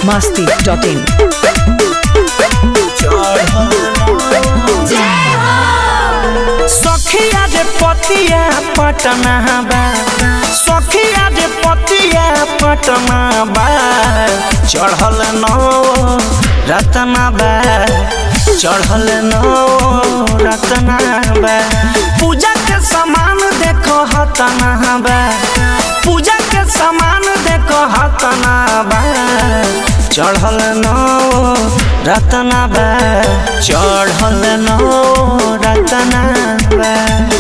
masti.in. सखिया रे पतिया पटना बा सखिया रे पतिया पटना बा चढ़ल नौ रतना बा चढ़ल नौ रतना बा पूजा के सामान देखो हतना बा पूजा के सामान देखो हतना बा चढ़ल नौ रतना बा चढ़ल नौ रतना बा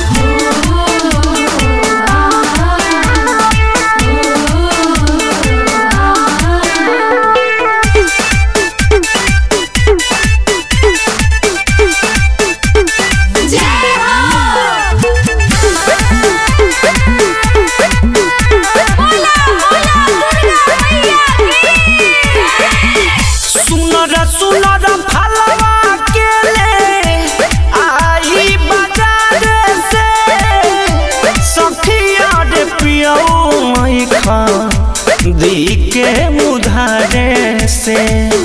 सुनर सुनर फलवा के ले आई बाजार से सखिया रे पियऊ मई खा दी के मुधारे से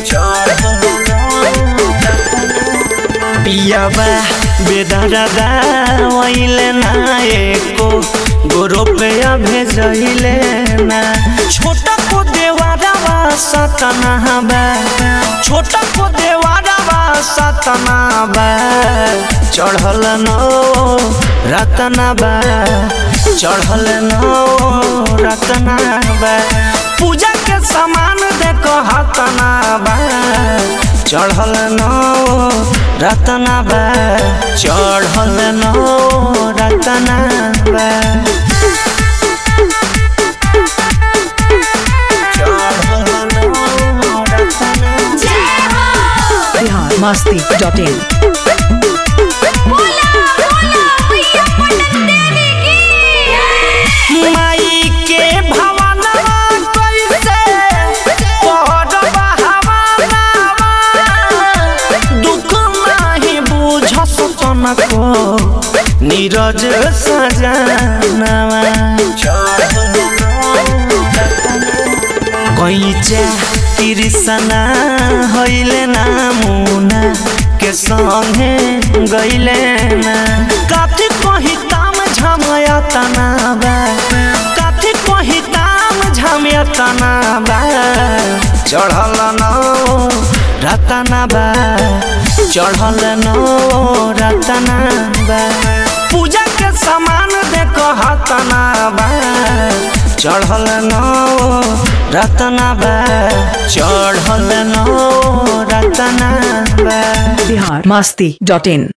पियाबा बेदरदा वैले ना एको गो रुपया भेजैले ना छोटा को देवारवा सतना बा छोटा को देवारवा सतना बा चढ़ल नो रतना बा चढ़ल नो रतना बा पूजा के सामान देखो हतना बा चढ़ल नो रतना बा चढ़ल नो रतना बा चढ़ल नो रतना Bihar masti.in. माई के भवनवा कैसे पड़बा हवानावा दुख नाही बुझस तनको नीरज सजनवा कैचा कृष्णा होइले ना मुना के संगे गइले ना काथी कही ताम झमया तनाबा काथी कही ताम झमया तनाबा चढ़ल नौ रतनाबा चढ़ल नौ रतनाबा पूजा के सामान देखो हतनाबा चढ़ल नौ रतनाबा चढ़ल नौ रतनाबा Bihar masti.in.